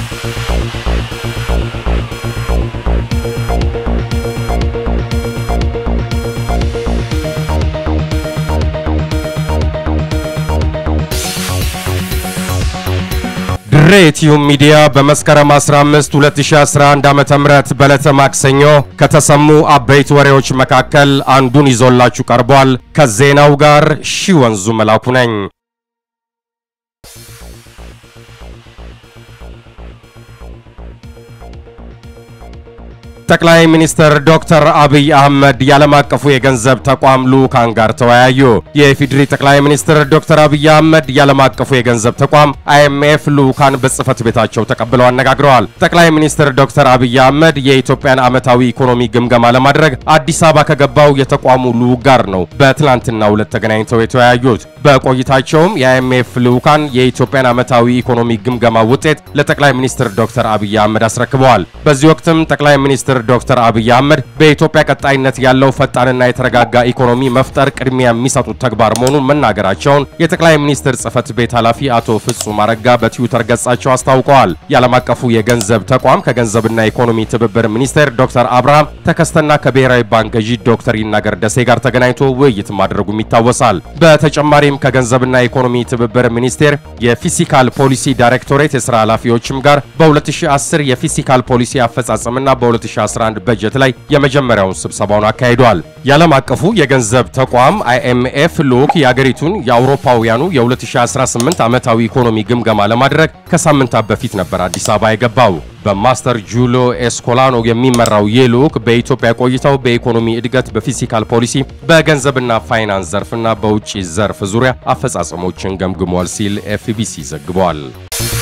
ድሬ ቲዩብ ሚዲያ በመስከረም 15 2011 ዓ.ም በዕለተ ማክሰኞ ከተሰሙ አበይት ወሬዎች መካከል አንዱን ይዞላችሁ ቀርቧል። ከዜናው ጋር ሺ ወንዙ መላኩ ነኝ። ጠቅላይ ሚኒስትር ዶክተር አብይ አህመድ የዓለም አቀፉ የገንዘብ ተቋም ልዑካን ጋር ተወያዩ። የኢፌዴሪ ጠቅላይ ሚኒስትር ዶክተር አብይ አህመድ የዓለም አቀፉ የገንዘብ ተቋም አይኤምኤፍ ልዑካን በጽህፈት ቤታቸው ተቀብለው አነጋግረዋል። ጠቅላይ ሚኒስትር ዶክተር አብይ አህመድ የኢትዮጵያን ዓመታዊ ኢኮኖሚ ግምገማ ለማድረግ አዲስ አበባ ከገባው የተቋሙ ልዑክ ጋር ነው በትላንትናው ዕለት ተገናኝተው የተወያዩት። በቆይታቸውም የአይኤምኤፍ ልዑካን የኢትዮጵያን ዓመታዊ ኢኮኖሚ ግምገማ ውጤት ለጠቅላይ ሚኒስትር ዶክተር አብይ አህመድ አስረክበዋል። በዚህ ወቅትም ጠቅላይ ሚኒስትር ዶክተር አብይ አህመድ በኢትዮጵያ ቀጣይነት ያለው ፈጣንና የተረጋጋ ኢኮኖሚ መፍጠር ቅድሚያ የሚሰጡት ተግባር መሆኑን መናገራቸውን የጠቅላይ ሚኒስትር ጽህፈት ቤት ኃላፊ አቶ ፍጹም አረጋ በትዊተር ገጻቸው አስታውቀዋል። የዓለም አቀፉ የገንዘብ ተቋም ከገንዘብና ኢኮኖሚ ትብብር ሚኒስቴር ዶክተር አብርሃም ተከስተና ከብሔራዊ ባንክ ገዢ ዶክተር ይናገር ደሴ ጋር ተገናኝቶ ውይይት ማድረጉም ይታወሳል። በተጨማሪም ከገንዘብና ኢኮኖሚ ትብብር ሚኒስቴር የፊስካል ፖሊሲ ዳይሬክቶሬት የስራ ኃላፊዎችም ጋር በ2010 የፊስካል ፖሊሲ አፈጻጸምና በ2011 በጀት ላይ የመጀመሪያውን ስብሰባውን አካሂዷል። የዓለም አቀፉ የገንዘብ ተቋም አይኤምኤፍ ልዑክ የአገሪቱን የአውሮፓውያኑ የ2018 ዓመታዊ ኢኮኖሚ ግምገማ ለማድረግ ከሳምንታት በፊት ነበር አዲስ አበባ የገባው። በማስተር ጁሎ ኤስኮላኖ የሚመራው ይህ ልዑክ በኢትዮጵያ ቆይታው በኢኮኖሚ እድገት፣ በፊስካል ፖሊሲ፣ በገንዘብና ፋይናንስ ዘርፍና በውጭ ዘርፍ ዙሪያ አፈጻጸሞችን ገምግሟል ሲል ኤፍቢሲ ዘግቧል።